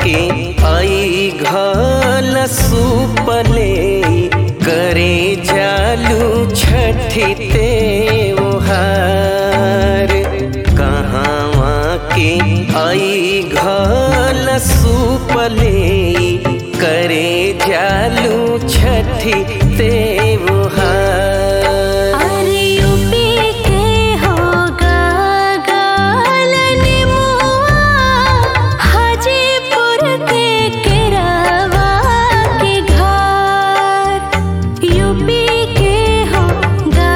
के आई घल सुपले करे जालू छठी त्योहार कहवा के आई घल सुपले करे जालू छठी त्योहार अरे यूपी के होगा गालनिमुआ हाजीपुर के केरावा के घाट यूपी के होगा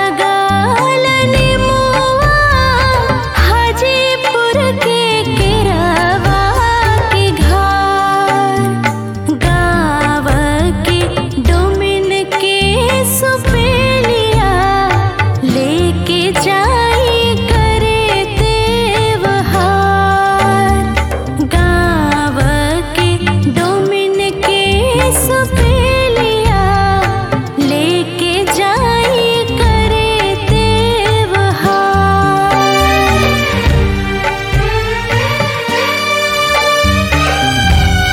गालनिमुआ हाजीपुर के केरावा के घाट गाँव के डोमिन के सुपेलिया लेके जाई करे देवहार गाँव के डोमिन के सुपेलिया लेके जाई करे देवहार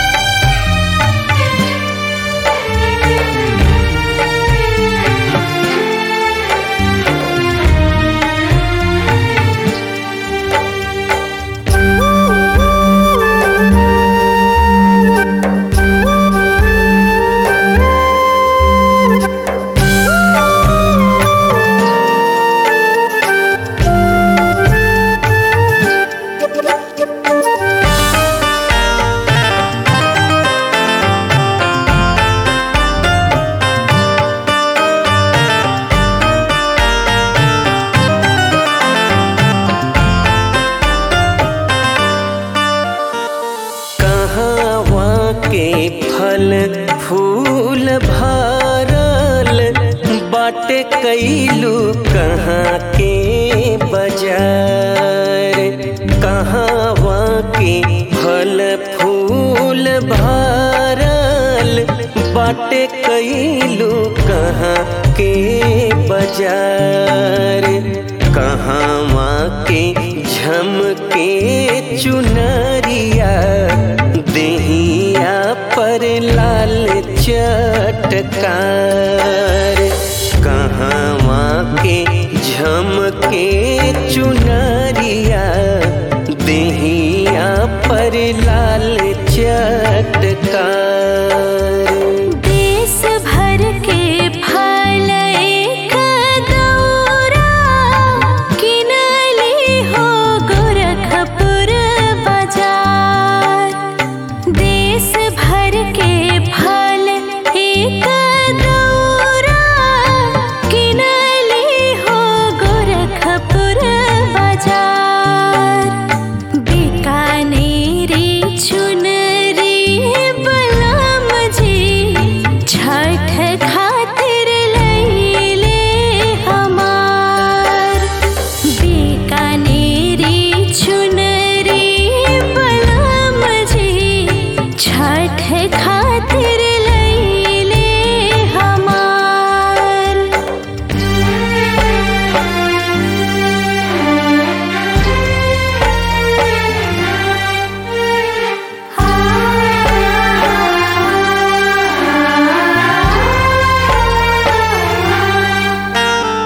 कहवा के फल फूल भरल बाटे कैलू कहाँ के बाजार कहवा के फल फूल भरल बाटे कैलू कहाँ के बाजार कहवा के झमके चुनरिया देहिया पर लाल चटकार कहवा के झमके चुनरिया देहिया पर लाल चटकार देश भर के फल एक दौरा किनली हो गोरखपुर बाजार देश भर के फल एक दौरा किनली हो गोरखपुर बाजार बीकानेरी चुनरी बलम जी छठ खातिर लैले हमार बीकानेरी चुनरी बलम जी छठ खातिर लैले हमार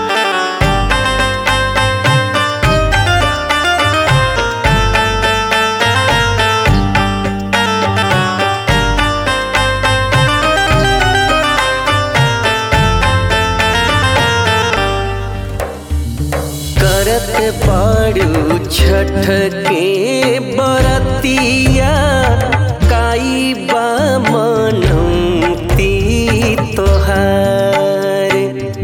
करत बाड़ू छठ के बरतिया काई बा मनौती तोहार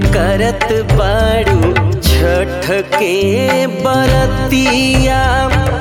करत बाड़ू छठ के बरतिया